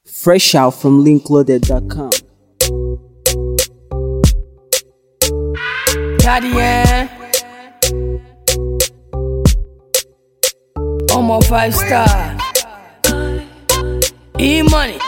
Fresh out from linkloaded.com. Daddy, yeah. Almost five star. E money.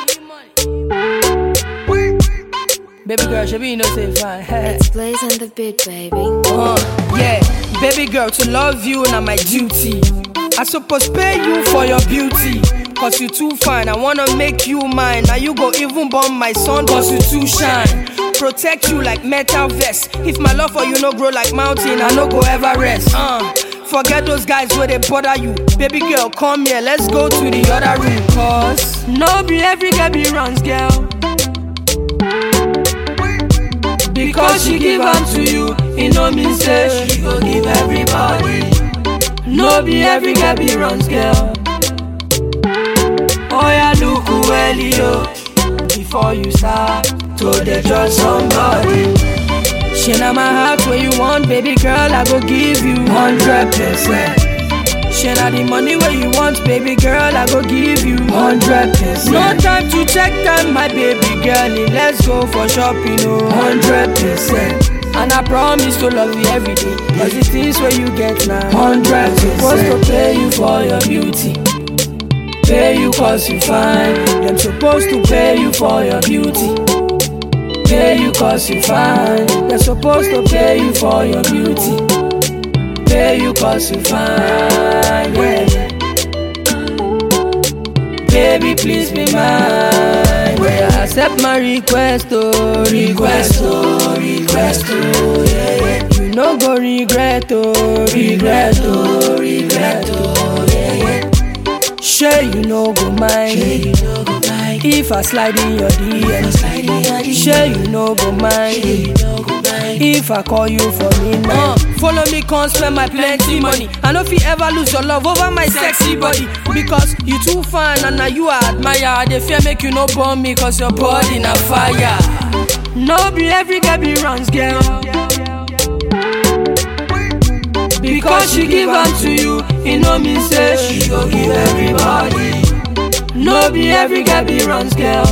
Baby girl, should be you know say fine. It's Blaze on the beat, baby. Uh, yeah, baby girl, to love you na my duty. I suppose pay you for your beauty. Cause you too fine, I wanna make you mine. Now you go even bomb my son, cause you too shine. Protect you like metal vest. If my love for you no grow like mountain, I no go ever rest. Uh, forget those guys where they bother you. Baby girl, come here, let's go to the other room. Cause no be every girl be runs, girl. Because she give am to you, it no mean say she go give everybody. No be every girl be runs, girl. Oh yeah, look well, yo. Before you start to dey judge somebody. She na my heart where you want, baby girl, I go give you hundred percent. She na the money where you want, baby girl, I go give you hundred percent. No time to check time, my baby girl, let's go for shopping, oh hundred percent. And I promise to love you every day, cause the things where you get now, hundred percent. Supposed to pay you for your beauty. Pay you cause you fine. Them supposed to pay you for your beauty. Pay you cause you fine. They're supposed to pay you for your beauty. Pay you cause you fine. Yeah, yeah. Baby, please be mine. Yeah, accept my request, oh, request, oh, request, oh, yeah, yeah. You no go regret, oh, regret, oh, regret, oh, yeah, yeah. Sure you no go mind If I slide in your DM Sure you no go mind If I call you for midnight uh, Follow me come spend my plenty money I no fit ever lose your love over my sexy body Because you too fine and now you I admire They fear make you no burn me cause your body na fire No be every girl be runs girl Because she give am to you, it no mean say she go give everybody. No be every girl be runs girl.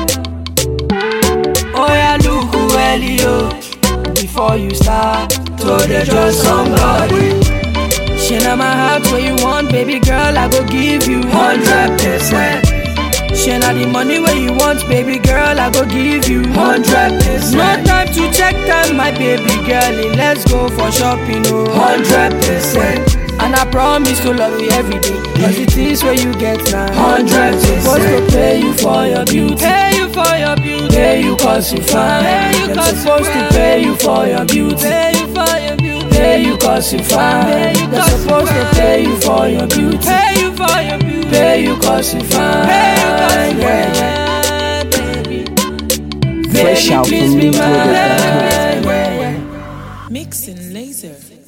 Oh yeah, look well yo. Before you start to dey judge somebody. She na my heart where you want, baby girl, I go give you hundred percent. She na the money where you want, baby girl, I go give you hundred percent. No time to check time, my baby girl, let's go for shopping, oh hundred percent. And I promise to love you every day, cause the things where you get now, hundred percent. Supposed to pay you for your beauty, pay you for your beauty, pay you cause you fine, pay you cause supposed to pay you for your beauty, pay you for your beauty, pay you cause you fine, they're supposed to pay you for your beauty, pay you for your beauty, pay you cause you fine, pay you cause you fine, baby. Fresh out from Please be linkloaded.com. mine. Mixing laser.